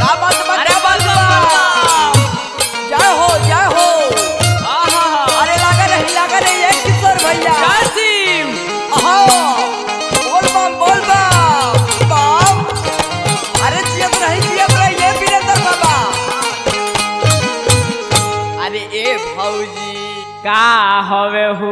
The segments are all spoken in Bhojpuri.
क्या बात बा अरे क्या बात बोल बा जय हो जय हो आहा अरे लगा रही लगा रही है किशोर भैया कासिम अहो बोल बम बोल बम बम अरे जियत रही जियत रही ये वीरेंद्र बाबा अरे ए भौजी का हवे हो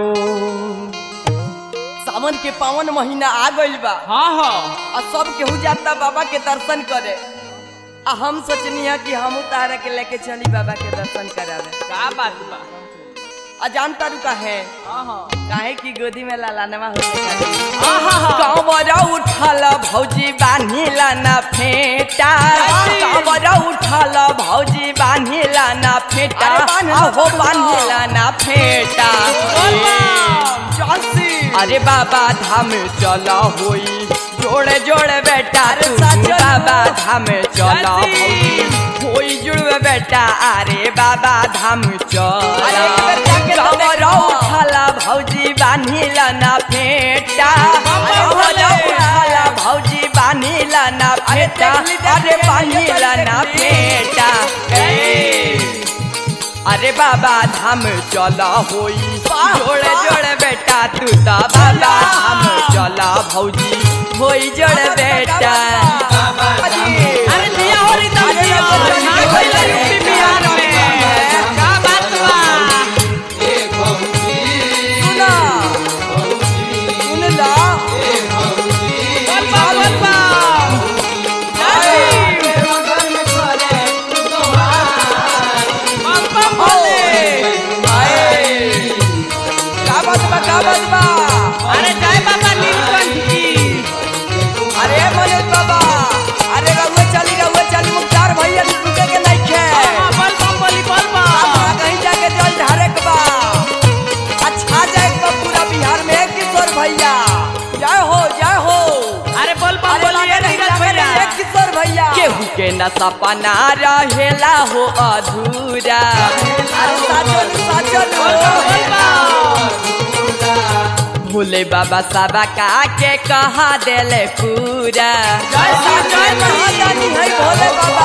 सावन के पावन महीना आ गइल बा हाँ हाँ आ सब केहू जाता बाबा के दर्शन करे आ हम सोचनी है कि हम तारा के लेके चली बाबा के दर्शन करावे का बात बा आ जानता रू का है आहा काहे की गोदी में लालानवा हो आहा कांवरा उठल भौजी बान्हिला ना फेटा जय श्री। कांवरा उठल भौजी बान्हिला ना फेटा अरे बान्ह लो, आहो बान्ह लो। बान्हिला ना फेटा बोल बम चासी अरे बाबा धाम चला होई जोड़े जोड़े बेटा तू बाबा धाम चला होई होई जुड़वे बेटा अरे बाबा धाम चला कांवरा उठला भौजी बान्हिला ना फेटा कांवरा उठला भौजी बान्हिला ना फेटा अरे बान्हिला ना फेटा ए अरे बाबा धाम चला होई जोड़े जोड़े बेटा तू तो बाबा धाम चला भौजी होई जोड़े बेटा अरे दिया हो री तब अरे दिया रघुवर जी, ना कोई लड़ी यूपी बिहार में का बात बा सुना सुन ला बोल बम बोल बम कासिम बम बम बोले आए का बात बा का बात बा अरे जय बाबा नीलकंठ की अरे मनोज बाबा अरे रहुए चली रहुए चली मुख्तार भैया रुके के नहीं खे आहा बोल बम बोली बोल बम वहाँ कहीं जाके जल ढारे के बा अच्छा जाए के बा पूरा बिहार में किशोर भैया जय हो जय हो अरे बोल बम अरे बोलिए लगे रही, नीरज लगे रही, भैया एक किशोर भैया केहू के न सपना रहेला हो अधूरा अरे साचल साचल बोल बम बोल बम भोले बाबा साबा का के कहा देले पूरा जय श्री जय श्री। महादानी है भोले बाबा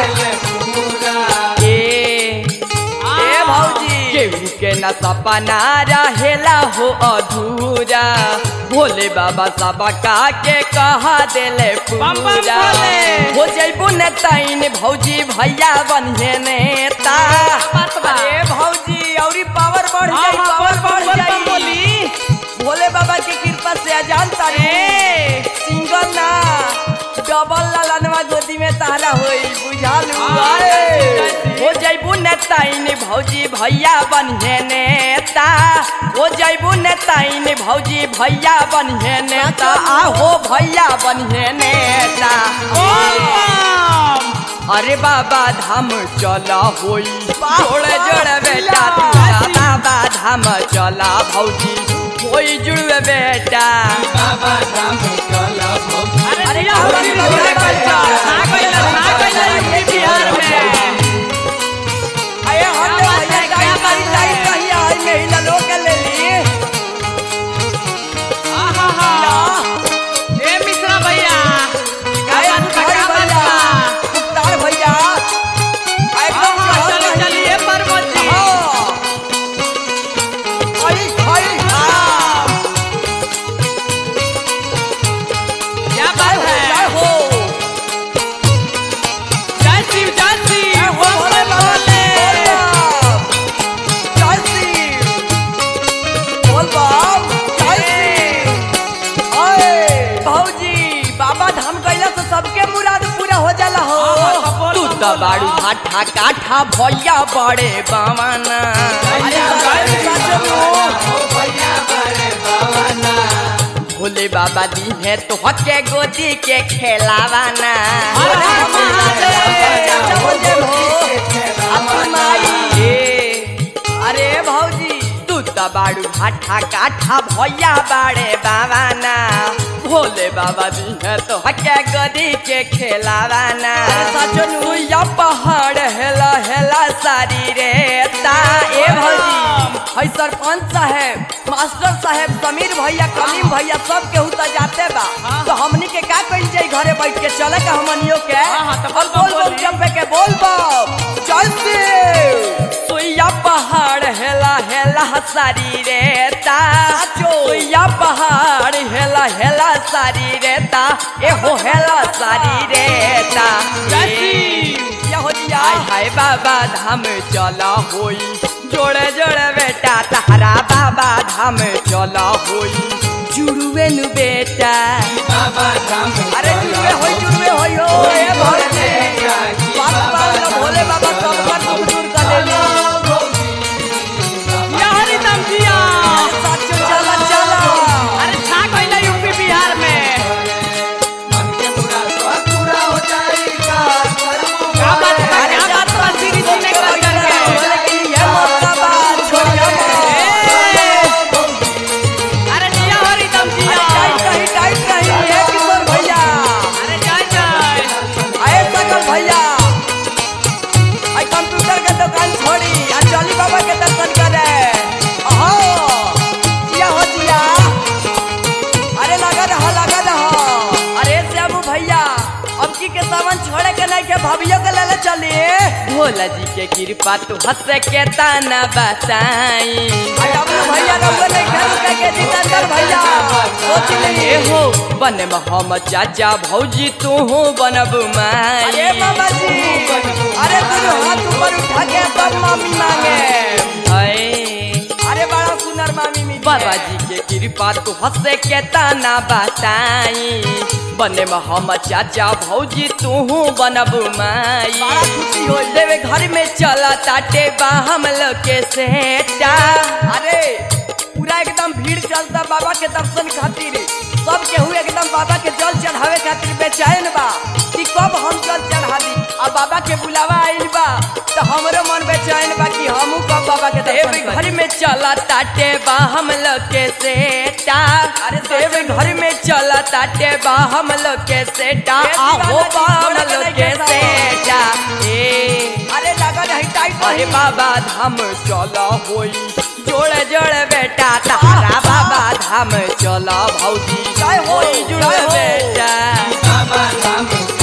ए ए भौजी केहू के न सपना रहेला हो अधूरा भोले बाबा सबा का के कहा देले बम बम पूरा भोले। हो जैबू ने ताइन भौजी भैया बनिए नेता बात बा। अरे भौजी औरी पावर बढ़ हाँ, जाई हाँ, पावर बोल बढ़ बम बोल बम जाई बोली भोले बाबा की कृपा से अजान तारे ए सिंगल ना डबल लालनवा गोदी में तारा होई बुझालू हाँ, आए। जय श्री। हो जैबू नेताइन भौजी भैया बनिए नेता हो जैबू नेताइन भौजी भैया बनिए नेता आहो भैया बनिए नेता बोल बम अरे बाबा धाम चला होई जोड़े जोड़े बेटा वाह। तू बाबा धाम चला भौजी होई जुड़वे बेटा अरे अरे दिया हो री बाबा, भोले बाबा, कल्चर ना कोई ना कोई लड़ी यूपी बिहार में अरे हम क्या बात भैया है, गाड़ी क्या गाड़ी बात गाड़ी है? कहीं आई महिला लोग के ले ली आहा हा ए मिश्रा भैया का अरे बात बा भाई का बात भैया बा मुख्तार भैया एकदम आहा चढ़ल चली रही। चलिए परमत जी हाँ। आई आई हाँ। क्या जय बात हो है जय हो जय शिव जय शिव जय हो बम भोले बम बाबा, बोले बोल बम। जय शिव। बोल बम, जय शिव। ओए, भौजी बाबा धाम गइला से सबके मुराद पूरा हो जाला हो हाँ, हाँ, बोल तू बम, तो बोल बाड़ू बम। भाठा काठा भैया बड़े बावाना अरे जय शिव, सच भोले बाबा दी है तो हके गोदी के खेलावाना हर हर महादेव। ए, अरे भौजी तू तो बाड़ू भाठा काठा भैया बाड़े बावाना भोले बाबा दी है तो हके गोदी के खेलावाना या पहाड़ हेला हेला सारी रे ता ए भौजी है सरपंच साहेब मास्टर साहेब समीर भैया कलीम भैया सब केहू तो जाते बा हाँ। तो हमनी के का कइल जाई घरे बैठ के चले का हमनियो के हाँ, हाँ, तो बोल और बोल बोल बोल बोली। चंपे के बोल बम चल से सोया पहाड़ हेला हेला सारी रेता सोया पहाड़ हेला हेला सारी रेता ए हो हेला सारी रेता जैसी। ये हो दिया हाय हाय बाबा धाम चला होई जोड़े जोड़े बेटा तारा बाबा धाम चला होई जुड़ुए नु बेटा अरे जुड़ुए होई जुड़ुए होई हो ए भोले बात बात ना भोले बाबा सब बात दुख दूर कर देली या हरिदम जिया साचो चला चला अरे छा गइला यूपी बिहार में क्या बात बा क्या बात बा सीरी जी ने कर करके लेकिन ये मौका बा छोड़िया ए, अरे जिया हरिदम जिया टाइट रही टाइट रही हे किशोर भैया अरे जय जय आए सकल भैया आई कंप्यूटर के दुकान छोड़ी आ चली बाबा के दर्शन करे अहो जिया हो जिया अरे लगा रहा लगा रहा अरे श्यामू भैया अब की के सामान छोड़े के नहीं के भाभियों के लेले चली भोला जी के कृपा तू हंस के ताना बताई आई डब्लू भैया रउआ नहीं खेल के के जितेंद्र भैया सोच लिए हो बने में हम चाचा भौजी तू हो बनब माई अरे बाबा जी अरे तू हाथ ऊपर उठा के तब मामी मांगे अरे बड़ा सुंदर मामी मिली बाबा जी के कृपा तू हंसे के ताना बताई बने में हम चाचा भौजी तू बनब माई बड़ा खुशी हो देवे घर में चला ताटे बा हम लोग के सेटा अरे पूरा एकदम भीड़ चलता बाबा के दर्शन खातिर सब केहू एकदम बाबा के जल चढ़ावे खातिर बेचैन बा कि कब हम जल चढ़ा दी अब बाबा के बुलावा आइल बा तो हमरो मन बेचैन बा कि हमू कब बाबा के दर्शन करी घर में चला ताटे बा हम लोग के सेटा अरे देव घर में चला ताटे बा हम लोग के सेटा आहो बा हम लोग के सेटा ए अरे लगा नहीं टाइट अरे बाबा धाम चला होई जोड़े जोड़े बेटा तारा बाबा धाम चला भौजी होई जुड़े बेटा